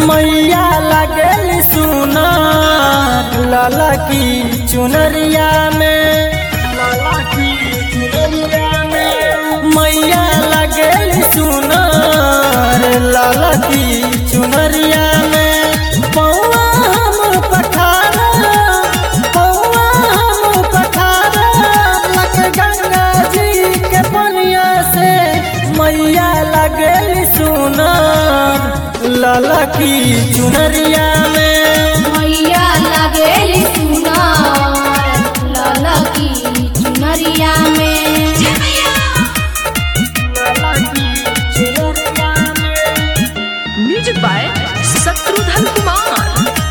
मैया लगल सुना लाला की चुनरिया में लाला की चुनरिया में मैया लगल सुना लाला की चुनरिया में पौआ हम पठारा पौआ हम पठारा लग गंगा जी के पनिया से मैया लगल सुना लाला की चुनरिया में मैया लगेली सुनार लाला की चुनरिया में लाला की चुनरिया में म्यूजिक बाय शत्रुघ्न कुमार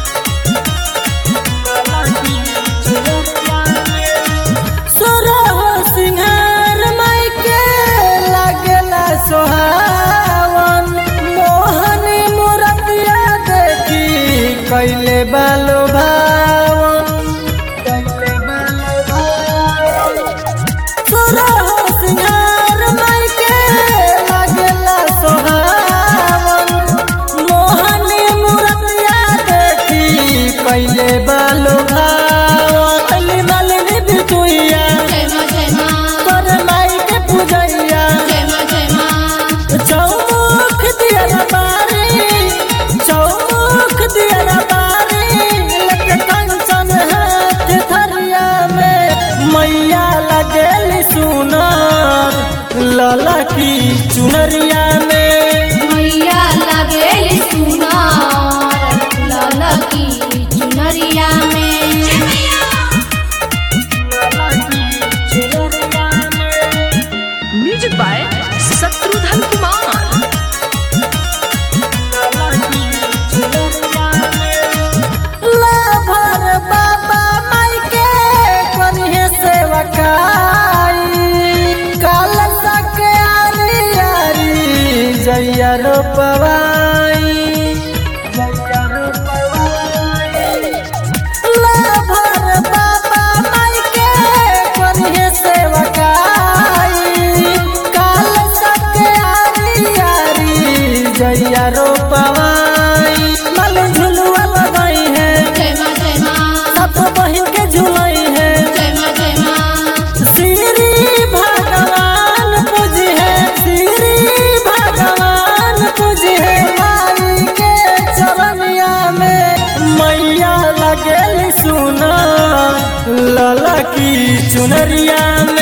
सोरह सिंहार मायके लागला सोहावन मोहनी मुरतिया देखी कैले बालो भावन कैले बालो भावन सोरह सिंहार मायके लागला सोहावन मोहनी मुरतिया देखी कैले बालो भावन अली मालिनी बिटुइया जय माँ जय माँ कर माई के पूजैया जय माँ जय माँ चौमुख दिया बारी चौमुख दिया बारी लग कंचन हाथ थरिया में मैया लगल सुनार लाला की चुनरिया में मैया लगेली सुनार लाला की चुनरिया में लाला की चुनरिया में म्यूजिक बाय शत्रुघ्न कुमार लाभर बाबा माई के करिहे सेवकाई काल सक आरी आरी जैया रोपवाई जैया रोपवाई लाभर बाबा माई के करिहे सेवकाई काल सक आरी आरी जैया रोपवाई मल झुलुआ लगाई है जय माँ जय माँ सब बहिन के झुलाई है जय माँ जय माँ श्री भगवान पूज है श्री भगवान पूज है माई के चरनिया में मैया लगल सुना लाला की चुनरिया में